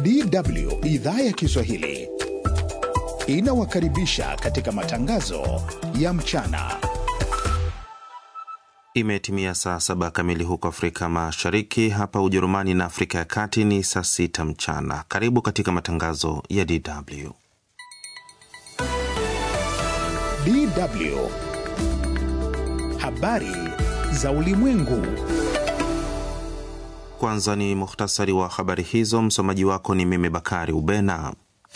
DW idhaa ya Kiswahili inawakaribisha katika matangazo ya mchana. Imetimia saa saba kamili huko Afrika Mashariki, hapa Ujerumani na Afrika ya Kati ni saa sita mchana. Karibu katika matangazo ya DW. DW habari za ulimwengu. Kwanza ni muhtasari wa habari hizo. Msomaji wako ni mimi Bakari Ubena.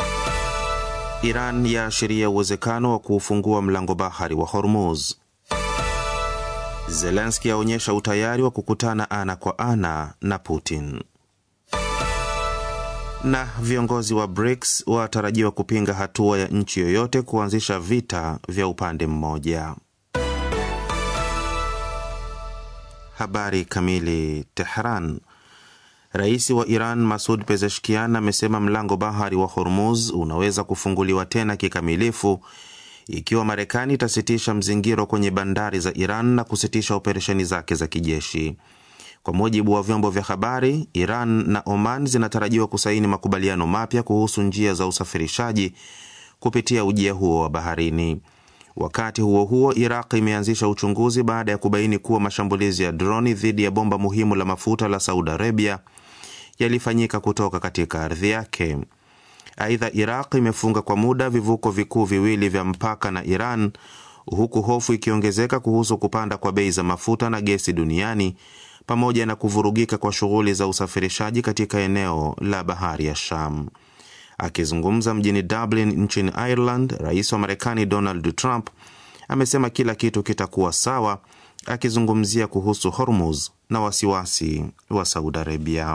Iran yaashiria uwezekano wa kuufungua mlango bahari wa Hormuz. Zelenski aonyesha utayari wa kukutana ana kwa ana na Putin. Na viongozi wa BRICS watarajiwa kupinga hatua ya nchi yoyote kuanzisha vita vya upande mmoja. Habari kamili. Tehran. Rais wa Iran Masud Pezeshkian amesema mlango bahari wa Hormuz unaweza kufunguliwa tena kikamilifu ikiwa Marekani itasitisha mzingiro kwenye bandari za Iran na kusitisha operesheni zake za kijeshi. Kwa mujibu wa vyombo vya habari, Iran na Oman zinatarajiwa kusaini makubaliano mapya kuhusu njia za usafirishaji kupitia ujia huo wa baharini. Wakati huo huo, Iraq imeanzisha uchunguzi baada ya kubaini kuwa mashambulizi ya droni dhidi ya bomba muhimu la mafuta la Saudi Arabia yalifanyika kutoka katika ardhi yake. Aidha, Iraq imefunga kwa muda vivuko vikuu viwili vya mpaka na Iran, huku hofu ikiongezeka kuhusu kupanda kwa bei za mafuta na gesi duniani pamoja na kuvurugika kwa shughuli za usafirishaji katika eneo la bahari ya Sham. Akizungumza mjini Dublin nchini Ireland, rais wa Marekani Donald Trump amesema kila kitu kitakuwa sawa, akizungumzia kuhusu Hormuz na wasiwasi wa Saudi Arabia.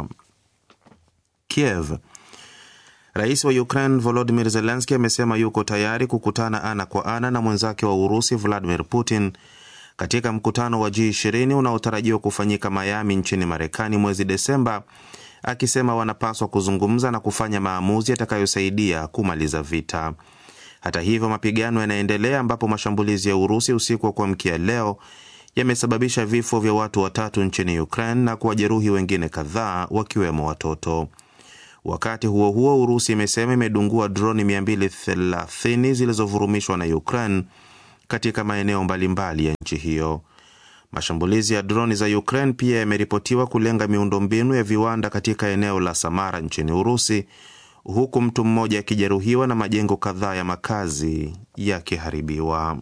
Kiev. Rais wa Ukraine Volodymyr Zelensky amesema yuko tayari kukutana ana kwa ana na mwenzake wa Urusi Vladimir Putin katika mkutano wa G20 unaotarajiwa kufanyika Miami nchini Marekani mwezi Desemba, akisema wanapaswa kuzungumza na kufanya maamuzi yatakayosaidia kumaliza vita. Hata hivyo, mapigano yanaendelea ambapo mashambulizi ya Urusi usiku wa kuamkia leo yamesababisha vifo vya watu watatu nchini Ukraine na kuwajeruhi wengine kadhaa wakiwemo watoto. Wakati huo huo, Urusi imesema imedungua droni 230 zilizovurumishwa na Ukraine katika maeneo mbalimbali ya nchi hiyo. Mashambulizi ya droni za Ukraine pia yameripotiwa kulenga miundombinu ya viwanda katika eneo la Samara nchini Urusi, huku mtu mmoja akijeruhiwa na majengo kadhaa ya makazi yakiharibiwa.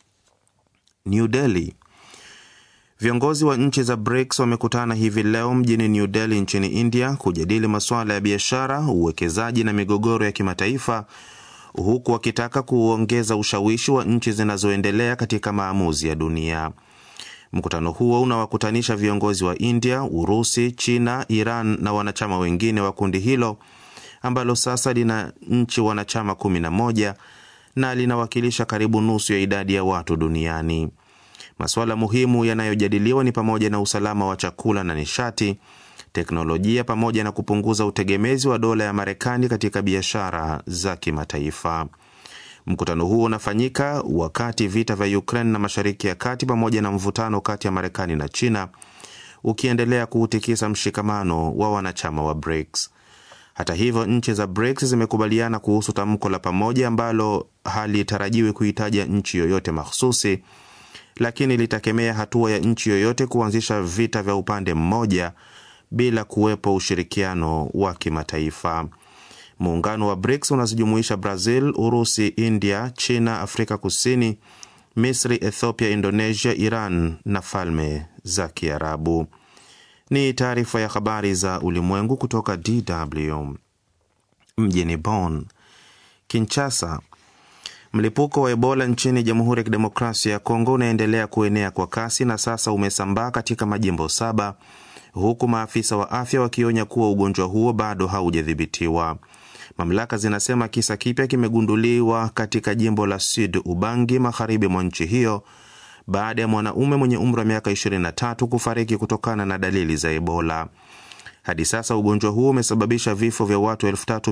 New Delhi. Viongozi wa nchi za BRICS wamekutana hivi leo mjini New Delhi nchini India kujadili masuala ya biashara, uwekezaji na migogoro ya kimataifa huku wakitaka kuongeza ushawishi wa nchi zinazoendelea katika maamuzi ya dunia. Mkutano huo unawakutanisha viongozi wa India, Urusi, China, Iran na wanachama wengine wa kundi hilo ambalo sasa lina nchi wanachama 11 na linawakilisha karibu nusu ya idadi ya watu duniani. Masuala muhimu yanayojadiliwa ni pamoja na usalama wa chakula na nishati, teknolojia pamoja na kupunguza utegemezi wa dola ya Marekani katika biashara za kimataifa. Mkutano huo unafanyika wakati vita vya Ukraine na Mashariki ya Kati pamoja na mvutano kati ya Marekani na China ukiendelea kuutikisa mshikamano wa wanachama wa BRICS. Hata hivyo, nchi za BRICS zimekubaliana kuhusu tamko la pamoja ambalo halitarajiwi kuhitaja nchi yoyote mahsusi, lakini litakemea hatua ya nchi yoyote kuanzisha vita vya upande mmoja bila kuwepo ushirikiano wa kimataifa. Muungano wa BRICS unazijumuisha Brazil, Urusi, India, China, Afrika Kusini, Misri, Ethiopia, Indonesia, Iran na Falme za Kiarabu. Ni taarifa ya habari za ulimwengu kutoka DW mjini Bonn. Kinshasa. Mlipuko wa Ebola nchini Jamhuri ya Kidemokrasia ya Kongo unaendelea kuenea kwa kasi na sasa umesambaa katika majimbo saba huku maafisa wa afya wakionya kuwa ugonjwa huo bado haujadhibitiwa. Mamlaka zinasema kisa kipya kimegunduliwa katika jimbo la Sud Ubangi, magharibi mwa nchi hiyo, baada ya mwanaume mwenye umri wa miaka 23 kufariki kutokana na dalili za Ebola. Hadi sasa ugonjwa huo umesababisha vifo vya watu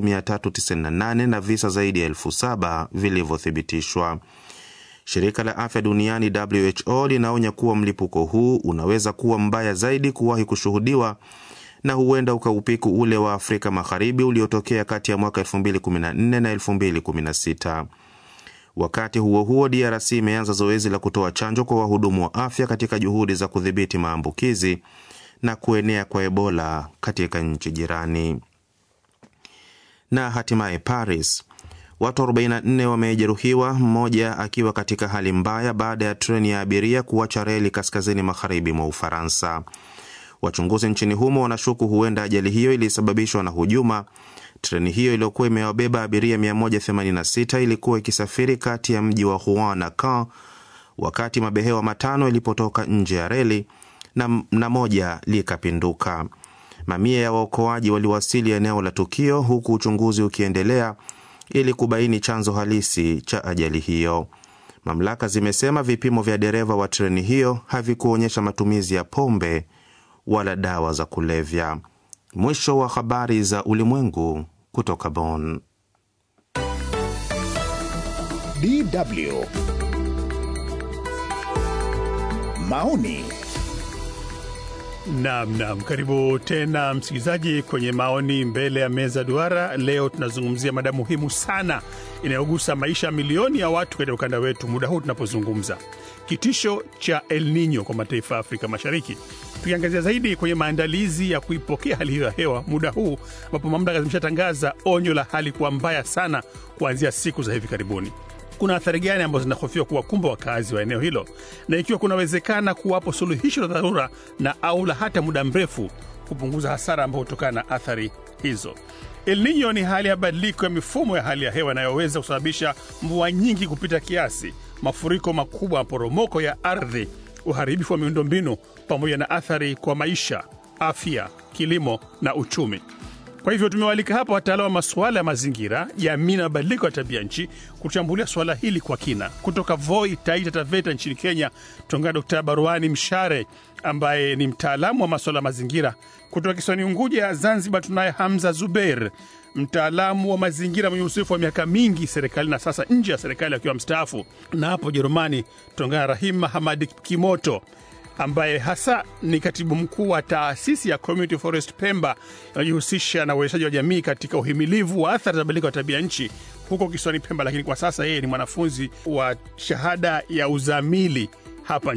3398 na visa zaidi ya elfu saba vilivyothibitishwa. Shirika la afya duniani WHO linaonya kuwa mlipuko huu unaweza kuwa mbaya zaidi kuwahi kushuhudiwa na huenda ukaupiku ule wa Afrika Magharibi uliotokea kati ya mwaka 2014 na 2016. Wakati huo huo, DRC imeanza zoezi la kutoa chanjo kwa wahudumu wa afya katika juhudi za kudhibiti maambukizi na kuenea kwa Ebola katika nchi jirani. Na hatimaye Paris, watu 44 wamejeruhiwa, mmoja akiwa katika hali mbaya baada ya treni ya abiria kuacha reli kaskazini magharibi mwa Ufaransa. Wachunguzi nchini humo wanashuku huenda ajali hiyo ilisababishwa na hujuma. Treni hiyo iliyokuwa imewabeba abiria 186 ilikuwa ikisafiri kati ya mji wa Rouen na Caen wakati mabehewa matano ilipotoka nje ya reli na, na moja likapinduka. Mamia ya waokoaji waliwasili eneo la tukio huku uchunguzi ukiendelea ili kubaini chanzo halisi cha ajali hiyo. Mamlaka zimesema vipimo vya dereva wa treni hiyo havikuonyesha matumizi ya pombe wala dawa za kulevya. Mwisho wa habari za ulimwengu kutoka Bonn. DW maoni Naam, naam, karibu tena msikilizaji kwenye maoni mbele ya meza duara. Leo tunazungumzia mada muhimu sana inayogusa maisha ya milioni ya watu katika ukanda wetu muda huu tunapozungumza, kitisho cha El Nino kwa mataifa ya Afrika Mashariki, tukiangazia zaidi kwenye maandalizi ya kuipokea hali hiyo ya hewa muda huu ambapo mamlaka zimeshatangaza onyo la hali kuwa mbaya sana kuanzia siku za hivi karibuni kuna athari gani ambazo zinahofiwa kuwakumba wakazi wa eneo hilo, na ikiwa kunawezekana kuwapo suluhisho la dharura na au la hata muda mrefu kupunguza hasara ambayo hutokana na athari hizo. El Nino ni hali ya badiliko ya mifumo ya hali ya hewa inayoweza kusababisha mvua nyingi kupita kiasi, mafuriko makubwa, maporomoko ya ardhi, uharibifu wa miundombinu, pamoja na athari kwa maisha, afya, kilimo na uchumi. Kwa hivyo tumewalika hapa wataalamu wa masuala ya mazingira, jamii na mabadiliko ya tabia nchi kuchambulia suala hili kwa kina. Kutoka Voi, Taita Taveta nchini Kenya, tunaungana Dkt Baruani Mshare ambaye ni mtaalamu wa masuala ya mazingira. Kutoka kisiwani Unguja ya Zanzibar tunaye Hamza Zubeir, mtaalamu wa mazingira mwenye uzoefu wa miaka mingi serikali na sasa nje ya serikali akiwa mstaafu. Na hapo Ujerumani tunaungana Rahim Hamadi Kimoto ambaye hasa ni katibu mkuu wa taasisi ya Community Forest Pemba inayojihusisha na uwezeshaji wa jamii katika uhimilivu wa athari za mabadiliko ya tabia nchi huko kisiwani Pemba, lakini kwa sasa yeye ni mwanafunzi wa shahada ya uzamili hapa nchini